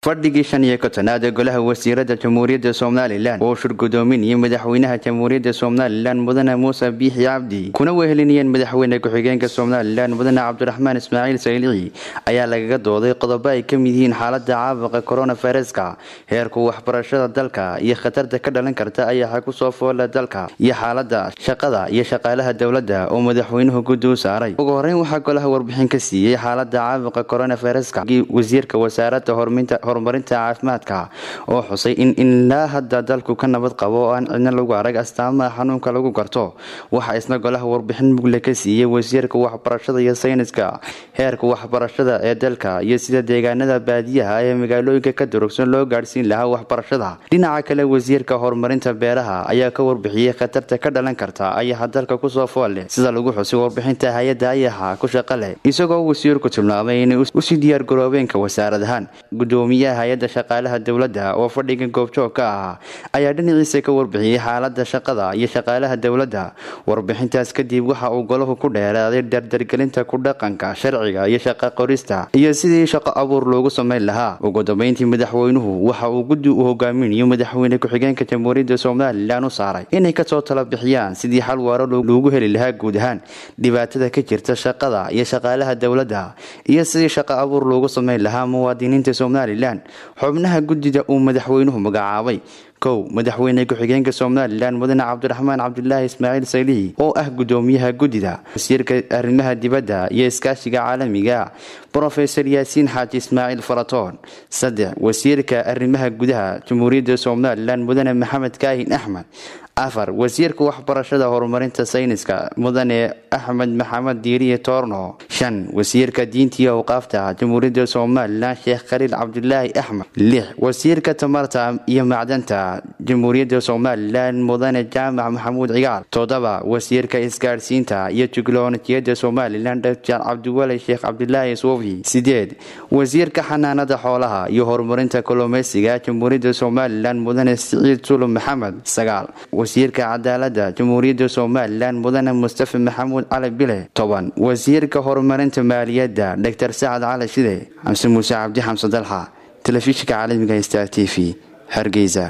fadhigii shan iyo kontonaad ee golaha wasiirada jamhuuriyadda somalilan oo shirgudoominayay madaxweynaha jamhuuriyadda somalilan mudane muuse biixi cabdi kuna wehelinayeen madaxweyne ku-xigeenka somalilan mudane cabdiraxmaan ismaaciil saylici ayaa lagaga dooday qodobo ay ka mid yihiin xaalada caabuqa koronaviruska heerka waxbarashada dalka iyo khatarta ka dhalan karta ayaxa kusoo foola dalka iyo xaalada shaqada iyo shaqaalaha dowladda oo madaxweynuhu guddi u saaray ugu horeyn waxaa golaha warbixin ka siiyey xaalada caabuqa koronaviruska wasiirka wasaarada horumarinta caafimaadka oo xusay in ilaa hadda dalku ka nabad qabo oo aan cidna lagu arag astaamaha xanuunka lagu garto waxaa isna golaha warbixin mugle ka siiyey wasiirka waxbarashada iyo sayniska heerka waxbarashada ee dalka iyo sida deegaanada baadiyaha ee magaalooyinka ka durugsan loo gaadhsiin lahaa waxbarashada dhinaca kale wasiirka horumarinta beeraha ayaa ka warbixiyey khatarta ka dhalan karta ayaxa dalka kusoo fool leh sida lagu xusay warbixinta hay-adda ayaxa ku shaqo leh isagoo wasiirku tilmaamay inay usii diyaargaroobeenka wasaaradahaan gudoomiyaha hay-adda shaqaalaha dowladda oo fadhiga goobjoog ka ahaa ayaa dhinaciisa ka warbixiyey xaalada shaqada iyo shaqaalaha dowladda warbixintaas kadib waxa uu golahu ku dheeraaday dardargelinta ku dhaqanka sharciga iyo shaqa qorista iyo sidii shaqo abuur loogu samayn lahaa ugu dambeyntii madaxweynuhu waxa uu guddi u hogaaminayo madaxweyne ku-xigeenka jamhuuriyadda somalilan u saaray inay kasoo tala bixiyaan sidii xal waaro loogu heli lahaa guud ahaan dhibaatada ka jirta shaqada iyo shaqaalaha dowladda iyo sidii shaqo abuur loogu samayn lahaa muwaadiniinta somalilan xubnaha guddida uu madaxweynuhu magacaabay kow madaxweyne ku-xigeenka somalilan mudane cabdiraxmaan cabdulaahi ismaaciil saylihi oo ah gudoomiyaha guddida wasiirka arrimaha dibadda iyo iskaashiga caalamiga brofesor yaasiin xaaji ismaaciil faratoon saddex wasiirka arrimaha gudaha jamhuuriyadda somalilan mudane maxamed kaahin axmed afar wasiirka waxbarashada horumarinta sayniska mudane axmed maxamed diiriye toorno shan wasiirka diinta iyo awqaafta jamhuuriyadda somalilan sheekh khaliil cabdulaahi axmed lix wasiirka tamarta iyo macdanta jamhuuriyadda somalilan mudane jaamac maxamuud cigaal toddoba wasiirka isgaadhsiinta iyo tiknolojiyadda somalilan dr cabdiwali sheekh cabdulaahi suufi sideed wasiirka xanaanada xoolaha iyo horumarinta kalluumeysiga jamhuuriyadda somalilan mudane siciid sulum maxamed sagaal wasiirka cadaalada jamhuuriyadda somalilan mudane mustafa maxamuud cali bile toban wasiirka horumarinta maaliyadda dr sacad cali shide xamse muuse cabdi xamse dalxa telefishinka caalamiga star t v hargeysa